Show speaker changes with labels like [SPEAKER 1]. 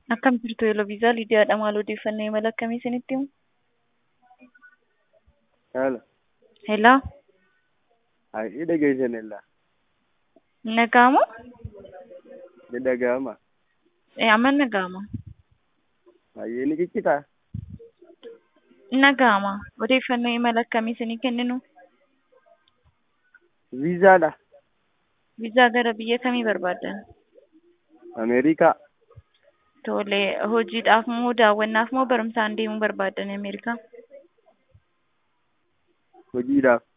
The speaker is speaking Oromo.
[SPEAKER 1] Akkam jirtu Yeloviizaaa Lidiyaadha. Maal odeeffannoo imala akkamii isinitti himu?
[SPEAKER 2] Hello.
[SPEAKER 1] Hello.
[SPEAKER 2] Ni dhageessanilla.
[SPEAKER 1] Ni dhaga'amu?
[SPEAKER 2] Ni dhaga'ama.
[SPEAKER 1] Ee, amma ni dhaga'ama.
[SPEAKER 2] Baay'ee ni ciccitaa.
[SPEAKER 1] Ni dhaga'ama. Odeeffannoo imala akkamii isinii kenninu?
[SPEAKER 2] Viizaadha.
[SPEAKER 1] Viizaa gara biyya kamii barbaaddan?
[SPEAKER 2] Ameerikaa.
[SPEAKER 1] Tole, hojiidhaaf moo daawwannaaf moo barumsaan deemuu barbaaddan Ameerikaa?
[SPEAKER 2] Hojiidhaaf.